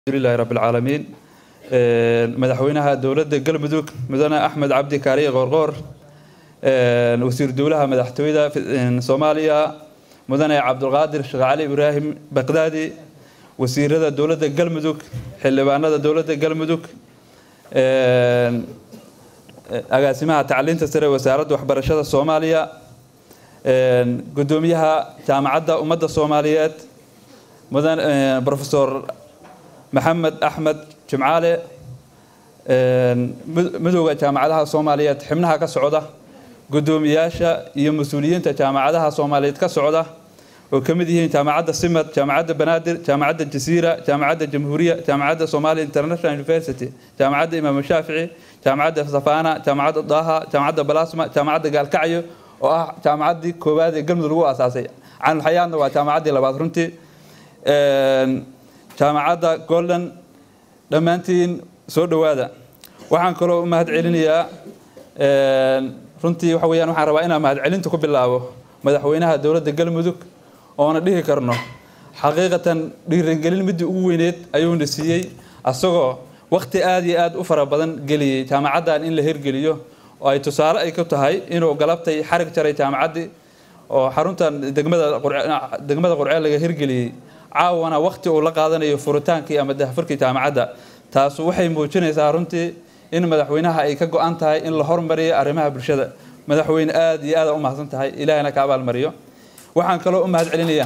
alxamdulilahi rabbi alcaalamiin madaxweynaha dowladda galmudug mudane axmed cabdi kaariye qoorqoor wasiir dowlaha madaxtooyada soomaaliya mudane cabdulqaadir sheekh cali ibraahim baqdaadi wasiirada dowladda galmudug xildhibaanada dowladda galmudug agaasimaha tacliinta sare wasaaradda waxbarashada soomaaliya gudoomiyaha jaamacadda ummadda soomaaliyeed mudan profesor maxamed axmed jimcaale midowda jaamacadaha soomaaliyeed xibnaha ka socda gudoomiyaasha iyo mas-uuliyiinta jaamacadaha soomaaliyeed ka socda oo ka mid yihiin jaamacadda simad jaamacadda banaadir jaamacadda jasiira jaamacadda jamhuuriya jaamacadda somalia international university jaamacadda imaam shaafici jaamacadda safana jaamacadda daaha jaamacadda balasma jaamacadda gaalkacyo oo ah jaamacaddii koowaad ee galmudug lagu aasaasay canulxayaadna waa jaamacaddii labaad runtii jaamacadda golden dhammaantiin soo dhowaada waxaan kaloo u mahad celinayaa runtii waxa weyaan waxaan rabaa inaan mahadcelinta ku bilaabo madaxweynaha dowladda galmudug oona dhihi karno xaqiiqatan dhiirangelin midii ugu weyneed ayuuna siiyey asagoo wakti aada iyo aada u fara badan geliyey jaamacaddan in la hirgeliyo oo ay tusaale ay ku tahay inuu galabtay xarig jaray jaamacaddii oo xaruntan degmada degmada qurceel laga hirgeliyey caawana wakti uu la qaadanayo furitaankii ama dahfurkii jaamacadda taasu waxay muujinaysaa runtii in madaxweynaha ay ka go-an tahay in la hormariyo arrimaha bulshada madaxweyne aada iyo aada u mahadsan tahay ilaahina ka abaalmariyo waxaan kaloo u mahad celinayaa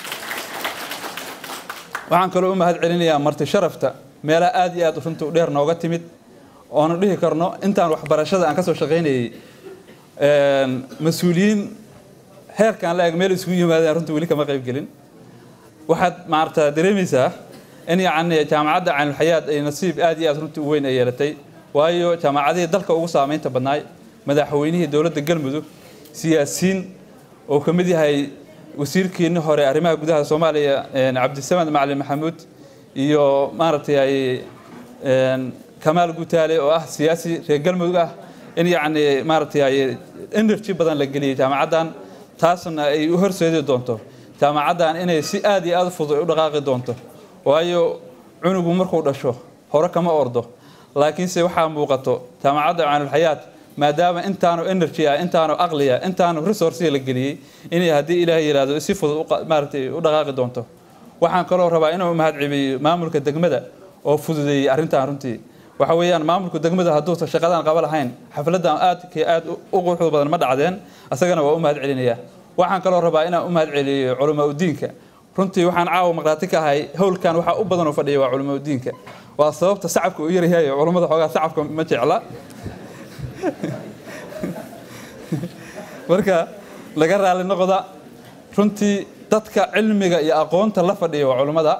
waxaan kaloo u mahad celinayaa marti sharafta meelaha aada iyo aada runtii u dheer nooga timid oonu dhihi karno intaan waxbarashada aan kasoo shaqaynayay mas-uuliyiin heerkaan la eg meel isugu yimaadeen runtii weli kama qayb gelin waxaad maarata dareemaysaa in yacni jaamacadda canulxayaad ay nasiib aada iyo aada runtii u weyn ay yeelatay waayo jaamacadihii dalka ugu saameynta badnaay madaxweynihii dowladda galmudug siyaasiyiin oo ka mid yahay wasiirkiini hore arrimaha gudaha soomaaliya cabdisamed macalin maxamuud iyo maaragtay kamaal gutaale oo ah siyaasi reer galmudug ah in yacni maaragtay energy badan la geliyey jaamacaddan taasna ay u horseedi doonto jaamacaddan inay si aada iyo aada fudud u dhaqaaqi doonto waayo cunugu markuu dhasho hore kama ordo laakiinse waxaa muuqato jaamacadda canulxayaat maadaama intaanu energy ah intaanu aqliya intaanu resource la geliyey inay haddii ilaahay yidhaahdo si fudud maaragtay u dhaqaaqi doonto waxaan kaloo rabaa inuu mahad cebiyo maamulka degmada oo fududeeyey arrintan runtii waxa weeyaan maamulka degmada hadduusan shaqadan qaba lahayn xafladan aadka aad u quruxda badan ma dhacdeen asagana waa u mahad celinayaa waxaan kaloo rabaa inaan u mahad celiyo culamaa udiinka runtii waxaan caawa maqraati ka ahay howlkan waxaa u badan oo fadhiya waa culamaa udiinka waa sababta sacabka u yaryahay culammada xoogaa sacabka ma jecla marka laga raali noqda runtii dadka cilmiga iyo aqoonta la fadhiya waa culammada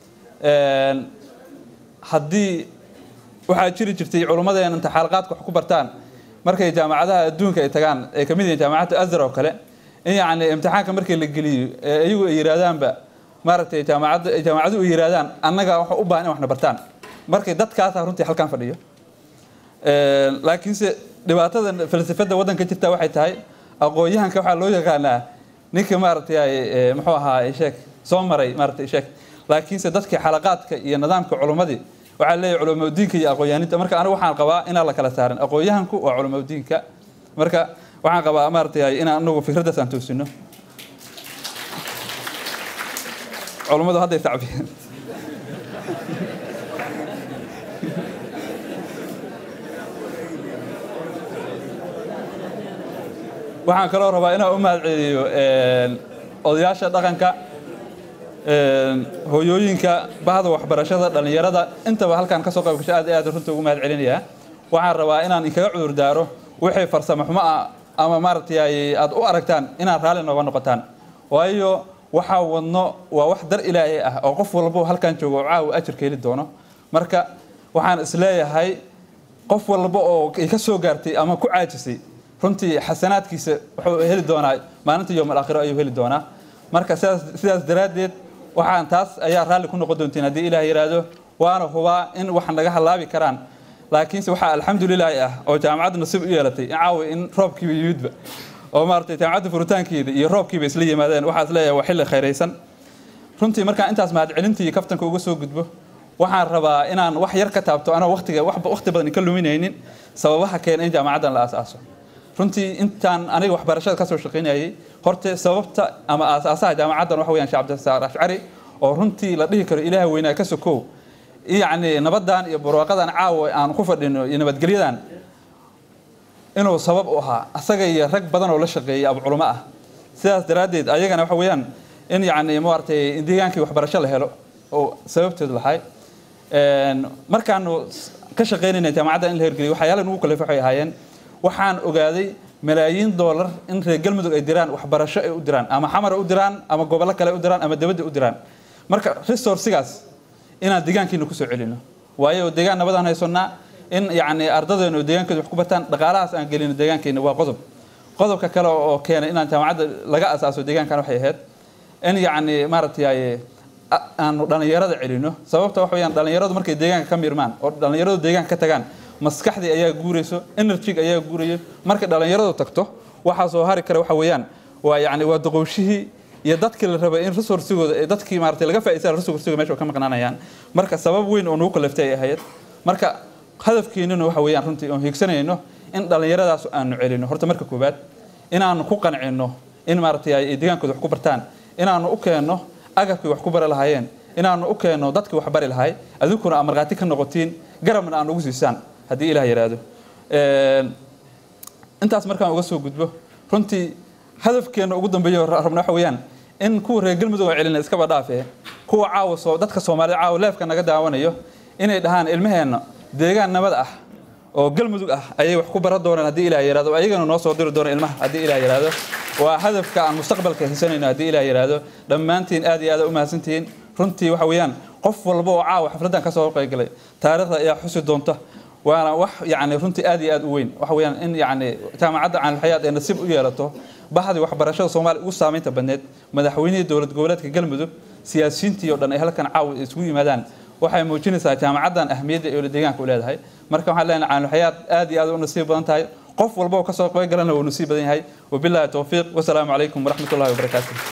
haddii waxaa jiri jirtay culummadeen inta xaalaqaadka wax ku bartaan markay jaamacadaha adduunka ay tagaan ay ka mid yihiin jaamacadda azhar oo kale in yacni imtixaanka markii la geliyo iyagu ay yidhaahdaanba maaragtay jaamacadda jaamacadu ay yidhahdaan annaga waxa u baahan in waxna bartaan markay dadkaasa runtii halkan fadhiyo laakiinse dhibaatada falsafada waddanka jirta waxay tahay aqoon-yahanka waxaa loo yaqaanaa ninka maaragtay muxuu ahaa sheek soo maray maaragtay sheek laakiinse dadkii xalaqaadka iyo nidaamka culummadii waxaa leeyahay culamaudiinka iyo aqoon-yahaninta marka anigu waxaan qabaa inaan la kala saarin aqoon-yahanku waa culamaudiinka marka waxaan qabaa maaragtay inaan anagu fikraddaas aan toosino culummadu hadday tacbiyeen waxaan kaloo rabaa inaan u mahad celiyo odayaasha dhaqanka hooyooyinka bahda waxbarashada dhallinyarada intaba halkaan kasoo qayb gashay aad aad runta ugu mahad celinayaa waxaan rabaa inaan inkaga cudur daaro wixii farsamo xumo ah ama maaragtay aad u aragtaan inaad raalli nooga noqotaan waayo waxaa wadno waa wax dar ilaahay ah oo qof walbo halkan joogo oo caawa ajirka heli doono marka waxaan isleeyahay qof walba oo ay ka soo gaartay ama ku caajisay runtii xasanaadkiisa wuxuu heli doonaa maalinta yowm alaakhiro ayuu heli doonaa marka sidaas sidaas daraaddeed waxaan taas ayaa raalli ku noqon doontiin haddii ilaah yidhaahdo waana hubaa in wax naga halaabi karaan laakiinse waxaa alxamdulilaahi ah oo jaamacadda nasiib u yeelatay in caawa in roobkiiba yimidba oo maaragtay jaamacadda furitaankeeda iyo roobkiiba isla yimaadeen waxaa is leeyahay waa xilli khayraysan runtii markaan intaas mahad celintii kaftanka uga soo gudbo waxaan rabaa inaan wax yar ka taabto anoo waqtiga waqti badan ka luminaynin sababaha keena in jaamacaddan la aasaaso runtii intaan aniga waxbarashada kasoo shaqaynayay horta sababta ama aasaasaha jaamacaddan waxa weyaan sheekh cabdisaar ashcari oo runtii la dhihi karo ilaaha weynaa ka sokow yacni nabadan iyo barwaaqadan caawa aan ku fadhino iyo nabadgelyadan inuu sabab u ahaa asaga iyo rag badan oo la shaqeeyay abu culamo ah sidaas daraaddeed ayagana waxa weeyaan in yacni maaragtay deegaankii waxbarasho la helo oo sababteedu lahay markaanu ka shaqaynayna jaamacadda in la hirgeliyo waxyaala nugu kaleef waxay ahaayeen waxaan ogaaday malaayiin doolar in reer galmudug ay diraan waxbarasho ay u diraan ama xamar u diraan ama gobollo kale u diraan ama dibadda u diraan marka resourcigaas inaan deegaankiina kusoo celino waayo deegaan nabadaan haysannaa in yacni ardadeennu deegaankooda wax ku bartaan dhaqaalahaas aan gelino deegaankeena waa qodob qodobka kale oo keenay inaan jaamacadda laga asaaso deegaankan waxay ahayd in yacni maaragtay aanu dhallinyarada celino sababta waxa weyaan dhallinyaradu markay deegaanka ka mirmaan oo dhallinyaradu deegaanka ka tagaan maskaxdii ayaa guurayso energyga ayaa guurayo markay dhallinyaradu tagto waxaa soo hari kara waxa weeyaan waa yacni waa doqowshihii iyo dadkii la rabay in resourcigooda ee dadkii maaragtay laga faa'iidsan resourciga meesha ka maqnaanayaan marka sabab weyn oo nagu kaleftay ay ahayd marka hadafkeenuna waxa weeyaan runtii oon hiigsanayno in dhallinyaradaas aanu celino horta marka koowaad inaanu ku qancino in maaragtay ay deegaankooda wax ku bartaan inaanu u keenno agabkii wax ku bari lahaayeen inaanu u keenno dadkii wax bari lahay adinkuna aad markhaati ka noqotiin garabna aan ugu siisaan haddii ilaah yidhaahdo intaas markaan uga soo gudbo runtii hadafkeena ugu dambeeyo rabna waxa weeyaan in kuwa reer galmudug oo celina iskaba dhaafee kuwa caawa soo dadka soomaalida caawa leefka naga daawanayo inay dhahaan ilmaheenna deegaan nabad ah oo galmudug ah ayay wax ku baran doonaan haddii ilaah yidhahdo ayagana noo soo diri doona ilmaha haddii ilaah yidhahdo waa hadafka aan mustaqbalka hisanayno haddii ilaah yidhahdo dhammaantiin aad iyo aad u mahadsantihiin runtii waxa weeyaan qof walba oo caawa xafladdan ka soo qaybgalay taariikhda ayaa xusi doonta waana wax yani runtii aad iyo aad u weyn waxa weeyaan in yani jaamacadda caanulxayaad ay nasiib u yeelato baxdii waxbarashada soomaaliya ugu saamaynta badneed madaxweynihii dowlad goboleedka galmudug siyaasiyiintii oo dhan ay halkan caawa isugu yimaadaan waxay muujinaysaa jaamacaddan ahmiyadda ee deegaanka u leedahay marka waxaan leenahay caanulxayaad aad iyo aad u nasiib badan tahay qof walba oo kasoo qayb galana wuu nasiib badan yahay wabilaahi towfiiq wasalaamu calaykum waraxmat ullahi wabarakaatu